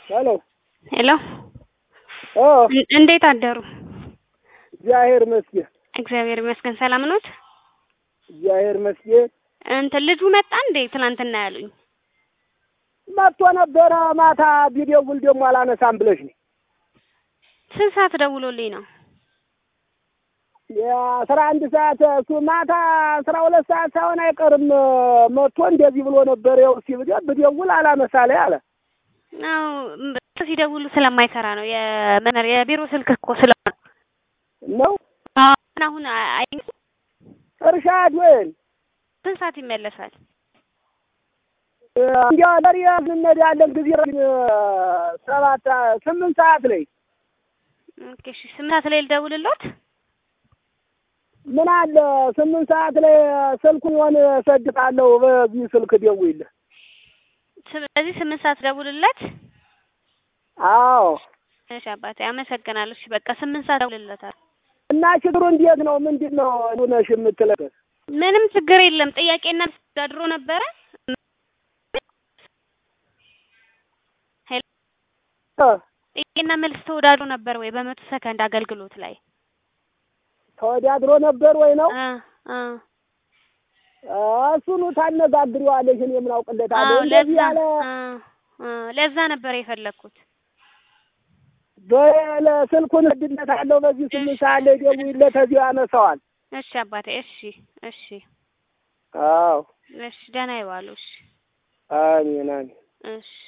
ሄሎ ሄሎ ኦ እን- እንዴት አደሩ? እግዚአብሔር ይመስገን እግዚአብሔር ይመስገን። ሰላም ኖት? እግዚአብሔር ይመስገን። እንትን ልጁ መጣ እንዴ? ትናንትና ያሉኝ መጥቶ ነበረ ማታ ቢደውል ደግሞ አላነሳም ብለሽ ነው። ስንት ሰዓት ደውሎልኝ ነው? የአስራ አንድ ሰዓት እሱ ማታ አስራ ሁለት ሰዓት ሳይሆን አይቀርም መጥቶ እንደዚህ ብሎ ነበር። ያው እስኪ ብደ- ብደውል አላነሳ ላይ አለ። አዎ ም- ሲደውሉ ስለማይሰራ ነው። የመኖር የቢሮ ስልክ እኮ ስለሆነ ነው አሁን አሁን አይ አይ- እርሻድ ወይን ስንት ሰዓት ይመለሳል? እንዲያ ለሪያ እንሄዳለን ጊዜ ሰባት ስምንት ሰዓት ላይ ኦኬ እሺ፣ ስምንት ሰዓት ላይ ልደውልሎት። ምን አለ ስምንት ሰዓት ላይ ስልኩን የሆነ እሰድቃለሁ። በዚህ ስልክ ደውይልህ። ስለዚህ ስምንት ሰዓት ደውልለት። አዎ እሺ አባቴ አመሰግናለሁ። እሺ በቃ ስምንት ሰዓት ደውልለታል። እና ችግሩ እንዴት ነው? ምንድን ነው ሆነሽ የምትለበት? ምንም ችግር የለም። ጥያቄና ተዳድሮ ነበረ። ሄሎ ጥያቄና መልስ ተወዳድሮ ነበር ወይ በመቶ ሰከንድ አገልግሎት ላይ? ተወዳድሮ ነበር ወይ ነው? አ አ እሱኑ ታነጋግሪዋለሽ። እኔ ምን አውቅለታለሁ? አዎ እንደዚህ ለዛ ያለ አ አ ለዛ ነበር የፈለኩት። በለ ስልኩን እድለታለሁ። በዚህ ስምንት ሰዓት ላይ ደውይለት፣ እዚሁ ያነሳዋል። እሺ አባቴ እሺ እሺ አዎ እሺ ደህና ይዋሉ። እሺ አሜን አሜን። እሺ